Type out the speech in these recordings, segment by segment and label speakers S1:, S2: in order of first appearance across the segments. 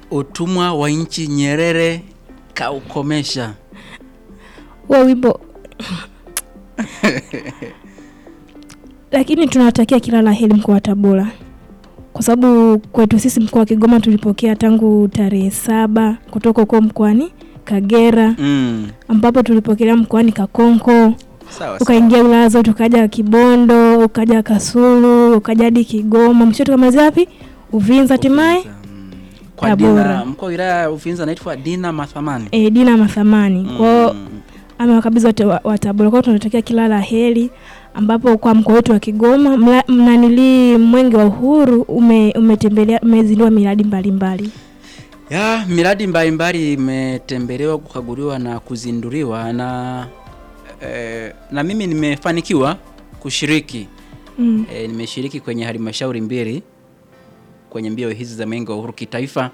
S1: utumwa wa nchi Nyerere kaukomesha.
S2: huo wimbo lakini tunawatakia kila la heri mkoa wa Tabora, kwa sababu kwetu sisi mkoa wa Kigoma tulipokea tangu tarehe saba kutoka huko mkoani Kagera,
S1: Mm.
S2: ambapo tulipokelea mkoani Kakonko,
S1: Sawa sawa.
S2: ukaingia wilaya zote, ukaja Kibondo, ukaja Kasulu, ukaja hadi Kigoma, mwisho tukamalizia wapi? Uvinza, hatimaye
S1: Mm. Kwa
S2: Tabora.
S1: Dina, mkuu wa wilaya ya Uvinza anaitwa Dina Mathamani.
S2: e, Dina Mathamani kwao
S1: Mm.
S2: amewakabidhi wote wa, wa Tabora. Kwao tunatakia kila la heri, ambapo kwa mkoa wetu wa Kigoma mla- mnanili mwenge wa uhuru ume, umetembelea umezindua miradi mbalimbali.
S1: Ya, miradi mbalimbali imetembelewa, kukaguliwa na kuzinduliwa na eh, na mimi nimefanikiwa kushiriki
S2: Mm.
S1: e, nimeshiriki kwenye halmashauri mbili kwenye mbio hizi za mwenge wa uhuru kitaifa.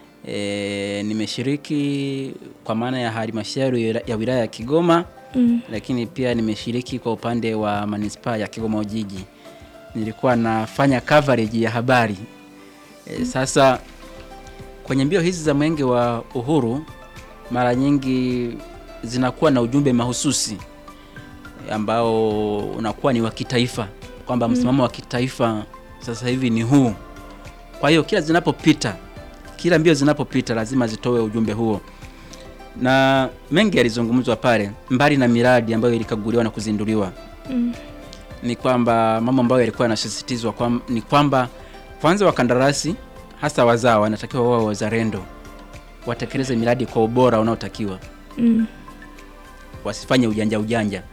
S1: E, nimeshiriki kwa maana ya halmashauri ya- ya wilaya ya Kigoma,
S2: Mm.
S1: lakini pia nimeshiriki kwa upande wa manispaa ya Kigoma Ujiji. Nilikuwa nafanya coverage ya habari e, sasa kwenye mbio hizi za mwenge wa uhuru mara nyingi zinakuwa na ujumbe mahususi ambao unakuwa ni wa kitaifa kwamba msimamo wa kitaifa sasa hivi ni huu. Kwa hiyo kila zinapopita, kila mbio zinapopita lazima zitoe ujumbe huo, na mengi yalizungumzwa pale, mbali na miradi ambayo ilikaguliwa na kuzinduliwa
S2: Mm.
S1: ni kwamba mambo ambayo yalikuwa yanasisitizwa kwam, ni kwamba kwanza wakandarasi hasa wazao wanatakiwa wao wazalendo, watekeleze miradi kwa ubora unaotakiwa,
S2: Mm.
S1: wasifanye ujanja ujanja.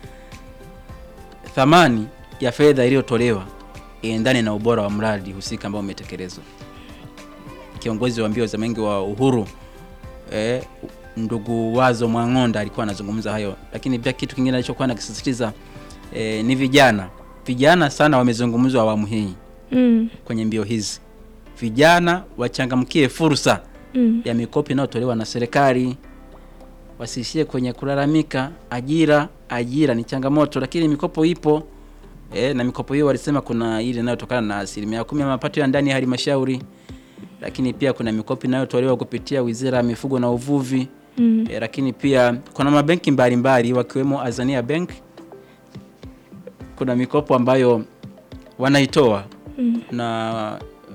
S1: Thamani ya fedha iliyotolewa iendane na ubora wa mradi husika ambao umetekelezwa. Kiongozi wa mbio za mwenge wa uhuru eh, ndugu Wazo Mwang'onda alikuwa anazungumza hayo, lakini pia kitu kingine alichokuwa nakisisitiza eh, ni vijana. Vijana sana wamezungumzwa awamu hii
S2: Mm.
S1: kwenye mbio hizi. Vijana wachangamkie fursa
S2: Mm.
S1: ya mikopo inayotolewa na serikali, wasiishie kwenye kulalamika. Ajira, ajira ni changamoto, lakini mikopo ipo e, na mikopo hiyo walisema kuna ile inayotokana na asilimia kumi ya mapato ya ndani ya halmashauri, lakini pia kuna mikopo inayotolewa kupitia Wizara ya Mifugo na Uvuvi
S2: Mm.
S1: e, lakini pia kuna mabenki mbalimbali wakiwemo Azania Bank, kuna mikopo ambayo wanaitoa
S2: Mm.
S1: na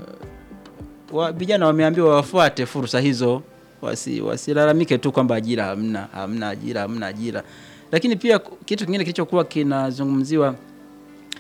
S1: uh, wa- vijana wameambiwa wafuate fursa hizo, wasi wasilalamike tu kwamba ajira hamna, hamna ajira, hamna ajira. Lakini pia ku- kitu kingine kilichokuwa kinazungumziwa